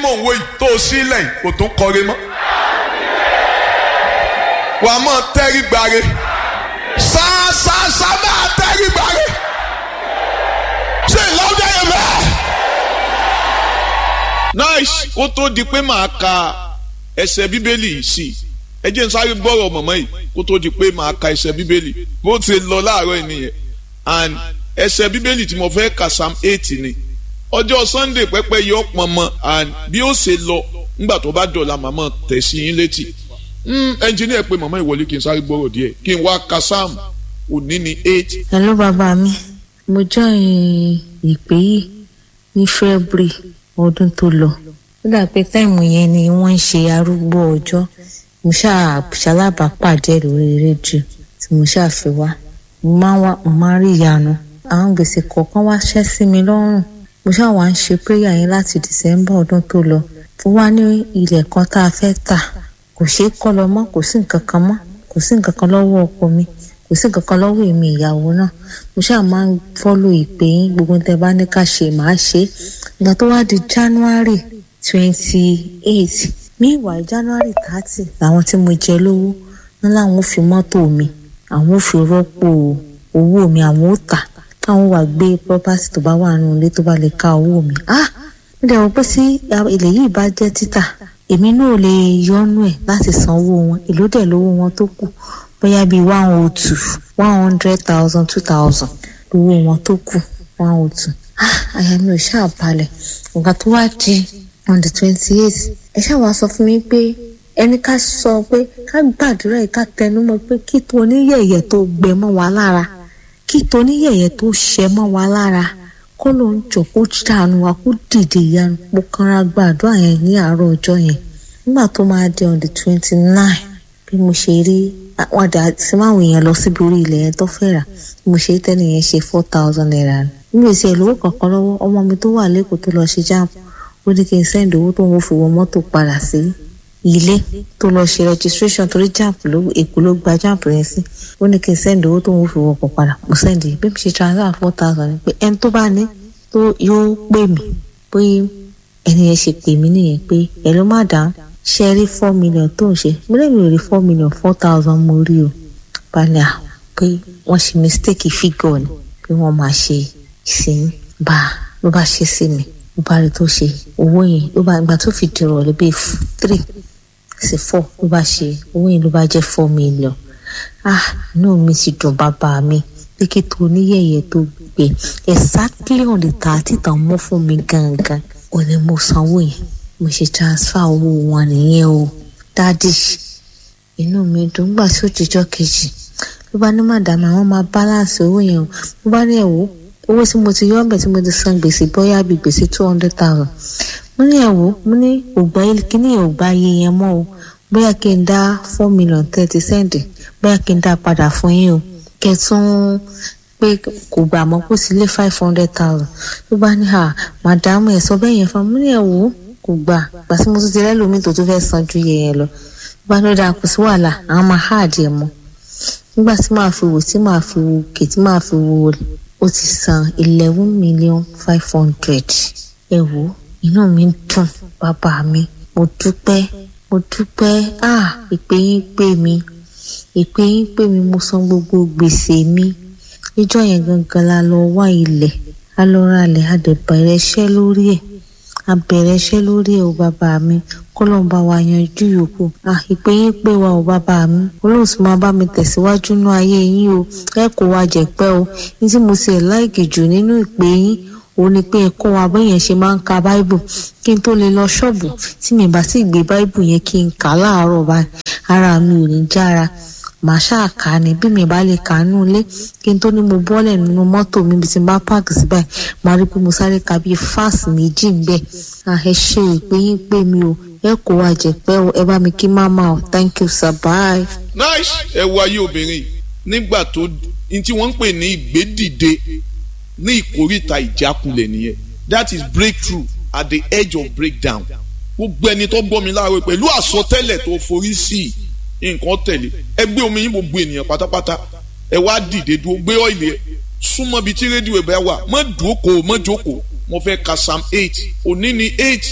mò ń wo yìí tó o sílẹ̀ yìí kò tún kọre mọ́ wà á mọ̀ tẹ́rí gbare ṣáṣáṣá máa tẹ́rí gbare ṣe ìlọ́dẹ yẹn bẹ́ẹ̀. nice kó tó di pé màá ka ẹsẹ̀ bíbélì yìí sí ẹ jẹ́ n sáré gbọ́rọ̀ mọ̀mọ́ yìí kó tó di pé màá ka ẹsẹ̀ bíbélì bó ti lọ láàárọ̀ yìí nìyẹn and ẹsẹ̀ bíbélì tí mo fẹ́ kà psalm eight ni ọjọ́ sunday pẹ́pẹ́ yọ pọnmọ and bí ó ṣe lọ nígbà tó bá dọ̀la màmá tẹ̀ sí yín létí ẹnjìníà pé màmá ìwọlé kí n sáré gbọ́rọ̀ díẹ̀ kí n wá ka psalm òní ni eight. hello bàbá mi mo join ìpè yìí ní february ọdún tó lọ ó dà pé táìmù yẹn ni wọ́n ń ṣe arúgbó ọjọ́ mo ṣáà ṣalábàápàdé lórí rédíò tí mo ṣáà fi wá mo máa ń wá mo máa ń rí ìyanu àwọn gbèsè kọ̀ọ̀kan wá ṣẹ́ sí mi lọ́rùn mo ṣáà wá ń ṣe péyà yẹn láti december ọdún tó lọ fún wa ní ilẹ̀ kan tá a fẹ́ tà kò ṣeé kọ́ lọ mọ́ kò sí nǹkan kan mọ́ kò sí nǹkan kan lọ́wọ́ ọkọ mi kò sí nǹkan kan lọ́wọ́ èmi ìyàwó náà mo ṣáà máa ń fọ́lò ìpè yín gbogbo tẹ bá ní ká ṣe màá ṣe é ìgbà tó wá di january twenty eight meanwhile january thirty làwọn tí mo jẹ lówó wọn làwọn ò fi mọ́tò mi àwọn ò fi rọ́pò owó mi àwọn ò tà káwọn wà gbé property tó bá wà nínú ilé tó bá lè ká owó mi ah mo dẹ̀ wọ́n pé sí ilẹ̀ yìí bá jẹ́ títà èmi náà lè yọnu ẹ̀ láti san owó wọn èló dẹ̀ lówó wọn tó kù bóyá bíi one oh two one hundred thousand two thousand lówó wọn tó kù one oh two ah àyà mi ò ṣáà balẹ̀ nǹkan tó wá di on the twenty eight ẹ ṣáà wá sọ fún mi pé ẹni ká sọ pé ká gbàdúrà yìí ká tẹnu mọ́ pé kí tó oníyẹ̀yẹ̀ tó gbẹ mọ́ wa lára kí tó oníyẹ̀yẹ̀ tó ṣẹ mọ́ wa lára kó ló ń jọ kó dànù wa kó dìde ìyanu mo kanra gbàdúrà yẹn ní àárọ̀ ọjọ́ yẹn nígbà tó máa di on the twenty nine bí mo ṣe rí wọn dà sí máwọn èèyàn lọ síbi orí ilẹ̀ yẹn tó fẹ́ rà bí mo ṣe rí tẹ́lẹ̀ yẹn ṣe four thousand naira ni níbi ìṣe ìlówó kankan lọ́wọ́ ọmọ mi tó wà lẹ́kọ̀ọ́ tó lọ ṣe jáàmù ó ní kí n sẹ́ndì owó tó ń fi wọ mọ́tò padà sí ilé tó lọ ṣe registration torí jáàmù ló èkó ló gba jáàmù yẹn sí ó ní kí n sẹ́ndì owó tó ń fi wọkọ̀ padà mo sẹ́ndì bí mo ṣe transfer four thousand ni pé ẹni tó bá ní tó yóò pè mí pé ẹni yẹn ṣe pè mí nìyẹn pé ẹ ló má dáhùn ṣe rí four million tó ń ṣe mo lè mi ò rí four million four thousand mo rí o balẹ̀ à pé wọ́n ṣe mistake figure ni pé wọ́n máa ṣe ìsìn bá ló bá ṣe sí mi ló bá rí tó ṣe owó yẹn ló bá ìgbà tó fi dìrọ̀ lé bíi three sí four ló bá ṣe owó yẹn ló bá jẹ́ four million ah inú mi ti dùn bàbá mi pé kí tó oníyẹ̀yẹ̀ tó gbé exactly on the thirty tàn mọ́ fún mi gangan ò ní mo sanwó yẹn mo ṣe transfer owó wọn nìyẹn o dádì inú mi dùn gbà sí òjijọ́ kejì ló bá ní màdàmú àwọn máa balance owó yẹn o ló bá ní ẹ̀wọ́ owó tí mo ti yọ ọbẹ̀ tí mo ti san gbèsè bóyá bíi gbèsè two hundred thousand mo ní ẹ̀wọ́ mo ní ògbà kíní ògbà iye yẹn mọ́ o bóyá kí n dá four million thirty cent bóyá kí n dá padà fún yín o kẹtún pé kò gbà mọ́ kó sí lé five hundred thousand ló bá ní à màdàmú ẹ̀ sọ bẹ́ẹ̀ yẹn fún mi ní ẹ̀wọ́ kò gbà gbà tí mo tún ti rẹ́lòmíì tó tún fẹ́ san ju iye yẹn lọ bá ló dáa kò sí wàhálà àwọn máa háàdì ẹ̀ mọ́ nígbà tí màá fi wò tí màá fi wò kè tí màá fi wò ó ti san eleven million five hundred ẹ wò inú mi dùn bàbá mi mo dúpẹ́ mo dúpẹ́ ah ìpè yín pè mí ìpè yín pè mí mo san gbogbo gbèsè mi níjọ́ yẹn gangan la lọ wá ilẹ̀ a lọ ra ilẹ̀ a dẹ̀ bẹ̀rẹ̀ iṣẹ́ lórí ẹ̀ a bẹ̀rẹ̀ iṣẹ́ lórí ẹ̀ o bàbá mi kọ́lọ́n bá wa yanjú yòókù ah ìpè yín pè wá o bàbá mi olóhùn sì máa bá mi tẹ̀síwájú nú ayé yín o ẹ kó wa jẹ̀pẹ́ o ní tí mo sì ẹ̀ láìkì jù nínú ìpè yín òun ni pé ẹ kọ́ wa bẹ́yẹn ṣe máa ń ka báíbù kí n tó lè lọ ṣọ́ọ̀bù tí mi bá sì gbé báíbù yẹn kí n kà á láàárọ̀ báyìí ara mi ò ní jára màá ṣáà kà á ní bí mi bá lè kà á nú ilé kí n tó ní mo bọ́lẹ̀ nínú mọ́tò mi bí ti bá páàkì sí báyìí màá rí pé mo sáré ka bíi fáàsì méjì ń bẹ̀ ẹ ṣe ìpè yín pé mi o ẹ kó wa jẹ̀pẹ́ o ẹ bá mi kí máma o thank you sir bye. nice ẹ wo ayé obìnrin nígbà tó ní tí wọ́n ń pè ní ìgbédìde ní ìkórìtà ìjákulẹ̀ nìyẹn that is breakthrough at the edge of breakdown gbogbo ẹni tó gbọ́ mi láàárọ̀ pẹ̀lú àsọtẹ́lẹ̀ tó forí sí i nǹkan tẹ̀lé ẹ gbé omi yín gbogbo ènìyàn pátápátá ẹ wá dìde dúró gbé ọ́ìlì ẹ súnmọ́ bíi tí rédíò ẹ̀ bá wà mọ́ dúókò mọ́ jókòó mo fẹ́ ka psalm eight òní ni eight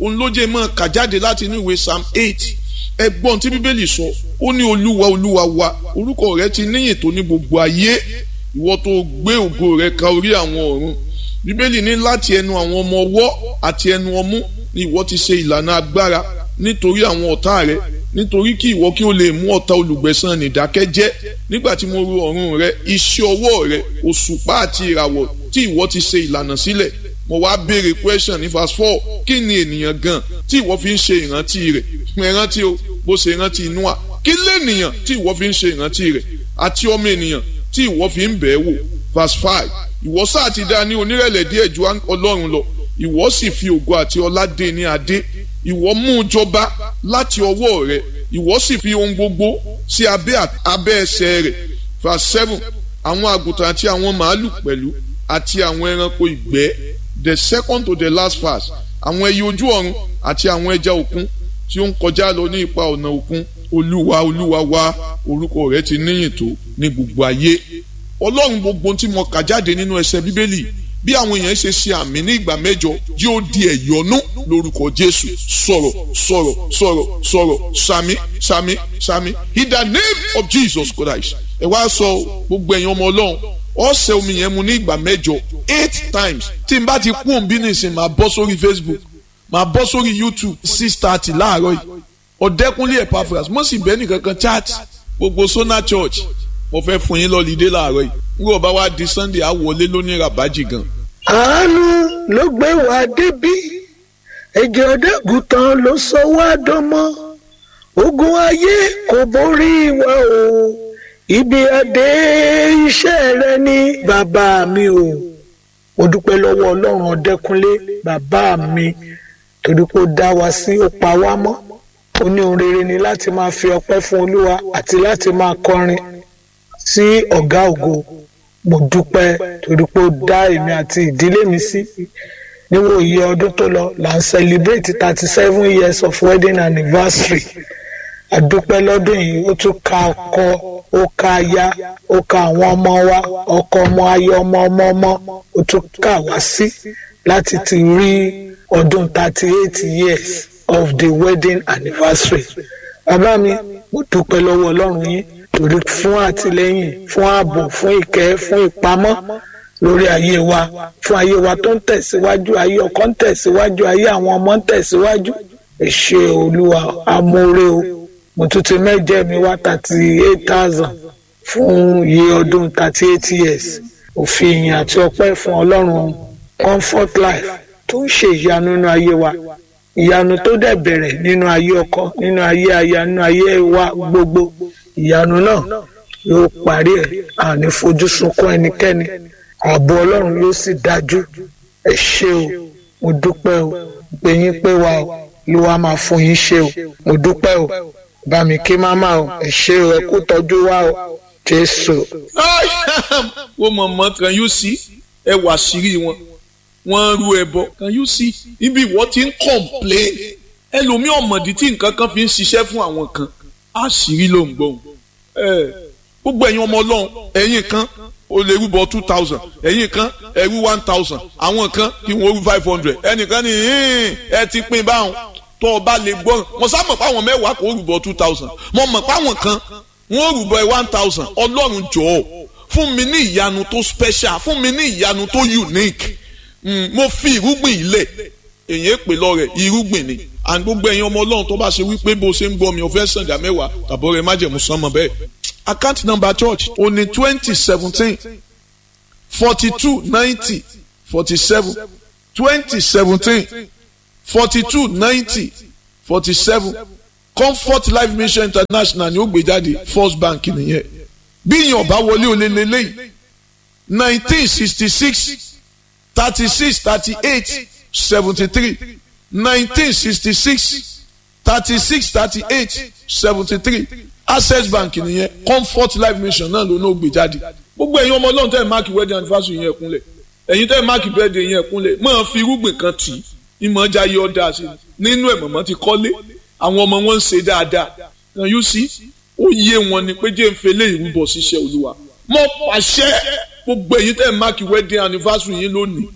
òun ló jẹ́ mọ́ kà jáde láti inú ìwé psalm eight ẹgbọ́n tí bíbélì sọ ó ní olúwa olúwa wa orúkọ rẹ ti níyìn tó ní gbogbo ayé ìwọ tó gbé ògo rẹ ka orí àwọn ọ̀run bíbélì ní láti ẹnu àwọn ọmọ ọwọ́ àti ẹnu ọmú ni ìwọ ti ṣe ìlànà agbára nítorí àwọn ọ̀tá rẹ nítorí kí ìwọ kí o lè mú ọ̀tá olùgbẹ̀san nìdákẹ́jẹ́ nígbà tí mo ru ọ̀run rẹ iṣẹ́ ọwọ́ rẹ òṣùpá àti ìràwọ̀ tí ìwọ ti ṣe ìlànà sílẹ̀ mo wá béèrè question ní verse four kí ni ènìyàn gan tí ìwọ fi ń ṣe ìrántí rẹ̀ ìrántí o bó ṣe ìrántí Nóà kí lènìyàn tí ìwọ fi ń ṣe ìrántí rẹ̀ àti ọmọ ènìyàn tí ìwọ fi ń bẹ̀ẹ́ wò verse five ìwọ sáà ti dá ní onírẹ̀lẹ̀ díẹ̀ ju Ọlọ́run lọ ìwọ sì fi ògo àti ọlá dé ní adé ìwọ mú un jọba láti ọwọ́ rẹ̀ ìwọ sì fi ohun gbogbo sí abẹ́ abẹ́ ẹsẹ̀ rẹ̀ verse seven àwọn àgùntàn àti àwọn màálù pẹ̀lú àti àwọn ẹranko ìgbẹ́ the second to the last verse àwọn ẹyẹ ojú ọ̀run àti àwọn ẹja òkun tí ó ń kọjá lọ ní ipa ọ̀nà òkun olúwa olúwa wa orúkọ rẹ̀ ti níyìn tó ní gbogbo ayé ọlọ́run gbogbo tí mo kà jáde nínú ẹsẹ̀ bíbélì bí àwọn èèyàn ṣe ṣe àmì ní ìgbà mẹ́jọ yóò di ẹ̀yọ́nú lórúkọ jésù sọ̀rọ̀ sọ̀rọ̀ sọ̀rọ̀ sọ̀rọ̀ sami sami sami in the name of jesus christ ẹ wá sọ gbogbo ẹ̀yin ọmọ ọlọ́run ọ̀sẹ̀ omi yẹn mu ní ìgbà mẹ́jọ eight times tí n bá ti kú òun bí nìsín máa bọ́ sórí facebook máa bọ́ sórí youtube six thirty láàárọ̀ yìí ọ̀dẹ́kunlé epaphras mo sì bẹ́ẹ̀ nìkankan chat gbogbo sona church mo fẹ́ fún yín lọ́lídé láàárọ̀ yìí ngbọ́ bá wá di sunday á wọlé lóní rabaji gan. àánú ló gbé wa débí ẹ̀jẹ̀ ọ̀dẹ́gùtàn ló sọ wá dánmọ́ ogun ayé kò borí wa o ibi adé iṣẹ́ rẹ ní bàbá mi o mo dúpẹ́ lọ́wọ́ ọlọ́run ọ̀dẹ́kunlé bàbá mi torí pé ó dá wa sí ó pa wá mọ́ ó ní ohun rere ni láti máa fi ọpẹ́ fún olúwa àti láti máa kọrin sí ọ̀gá ògo mo dúpẹ́ torí pé ó dá èmi àti ìdílé mi sí níwò iye ọdún tó lọ là ń celebrate thirty seven years of wedding anniversary àdúpẹ́ lọ́dún yìí ó tún ka ọkọ ó ka aya ó ka àwọn ọmọ wa ọkọ ọmọ aya ọmọ ọmọ ọmọ ó tún kà wá sí láti ti rí ọdún thirty eight years of the wedding anniversary bàbá mi mo dúpẹ́ lọ́wọ́ ọlọ́run yín torí fún àtìlẹ́yìn fún ààbò fún ìkẹ́ fún ìpamọ́ lórí ayé wa fún ayé wa tó ń tẹ̀síwájú ayé ọkọ ń tẹ̀síwájú ayé àwọn ọmọ ń tẹ̀síwájú ẹ ṣé olúwa amóore o mo tún ti mẹ́jẹ mi wá thirty eight thousand fún iye ọdún thirty eight years òfin ìyìn àti ọpẹ́ fún ọlọ́run comfort life tó ń ṣe ìyanu nínú ayé wa ìyanu tó dẹ̀ bẹ̀rẹ̀ nínú ayé ọkọ nínú ayé aya nínú ayé wa gbogbo ìyanu náà yóò parí ẹ̀ àní fojú sunkún ẹnikẹ́ni ààbò ọlọ́run yóò sì dájú ẹ ṣé o mo dúpẹ́ o pé yín pé wa o ló wá máa fún yín ṣe o mo dúpẹ́ o bá mi kí máma o ẹ ṣé o ẹ kú tọ́jú wa o jésù. wọ́n mọ̀ mọ́ kan yóò sí ẹ wà sírí wọn wọ́n rú ẹbọ kan yóò sí ibi ìwọ ti ń complain ẹlòmíì ọ̀mọ̀dí tí nǹkan kan fi ń ṣiṣẹ́ fún àwọn kan àṣírí ló ń gbóhùn gbogbo ẹ̀yin ọmọ ọlọ́run ẹ̀yin kan o lè rúbọ two thousand ẹ̀yin kan ẹ̀rú one thousand àwọn kan kí wọ́n rú five hundred ẹnìkan ní ẹ ti pín báwọn tó o bá lè gbọ́ mo sá mọ̀ páwọn mẹ́wàá kò rúbọ two thousand mo mọ̀ páwọn kan wọ́n rúbọ one thousand ọlọ́run jọ̀ọ́ fún mi ní ìyanu tó special fún mi ní ìyanu tó unique mm, mo fi irúgbìn ilẹ̀ èyàn pè lọ rẹ̀ irúgbìn ni and gbogbo ẹ̀yin ọmọ ọlọ́run tó bá ṣe wípé bó ṣe ń gbọ́ mi ò fẹ́ sàn dá mẹ́wàá tàbọ̀ rẹ̀ má jẹ̀mú sánmọ́ bẹ́ẹ̀ account number church ó ní twenty seventeen forty two ninety forty seven twenty seventeen forty two ninety forty seven comfort life mission international ni ó gbé jáde first bank nìyẹn bí èèyàn bá wọlé olè lélẹ́yìí nineteen sixty six thirty six thirty eight seventy three nineteen sixty six thirty six thirty eight seventy three access bank nìyẹn comfort life mission náà ló náà gbé jáde gbogbo ẹ̀yin ọmọ ọlọ́run tẹ́ ẹ̀ máàkì wedding anniversary yẹn kúnlẹ̀ ẹ̀yin tẹ́ ẹ̀ máàkì birthday yẹn kúnlẹ̀ máa fi irúgbìn kan tì í ìmọ̀ ọjà yẹ ọ́dà sí i nínú ẹ̀ mọ̀mọ́ ti kọ́lé àwọn ọmọ wọn ń ṣe dáadáa kan yóò sí ó yé wọn ni pé jẹ́ ń fẹlẹ́ ìrúbọ ṣiṣẹ́ olúwa mọ́ pàṣẹ gbogbo ẹ̀yin tẹ́ ẹ̀ máàkì wedding anniversary yín lónìí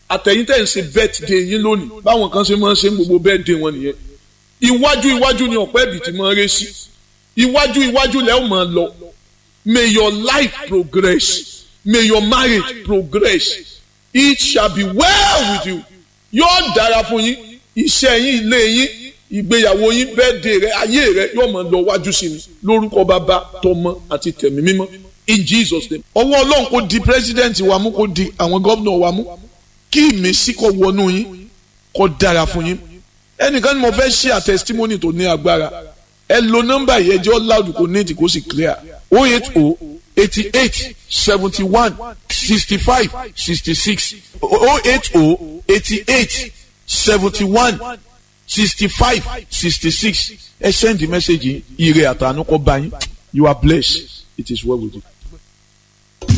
àtẹ̀yìn tẹ̀ ń ṣe birthday yín lónìí báwọn kan ṣe máa ń ṣe gbogbo birthday wọn nìyẹn iwájú iwájú ni ọ̀pẹ́ ibì tí máa ń ré sí iwájú iwájú lẹ́ ò máa lọ may your life progress may your marriage progress it shall be well with you yóò dára fún yín iṣẹ́ yín ilé yín ìgbéyàwó yín birthday rẹ ayé rẹ yóò máa lọ wájú sí ni lórúkọ bàbá tọmọ àti tẹ̀mí mímọ́ in Jesus name ọwọ́ ọlọ́run kò di president wa mú kò di àwọn gómìnà wa mú kí ìmísí kó wọnú yín kó dára fún yín ẹnìkan ni mo fẹ́ ṣe à testimony tó ní agbára ẹ lo nọ́mbà yìí ẹjọ́ loud kò ní ètí kó sì clear o eight o eighty eight seventy one sixty five sixty six o eight o eighty eight seventy one sixty five sixty six ẹ send the message yìí ire àtànú kó bá yín you are blessed it is well with you.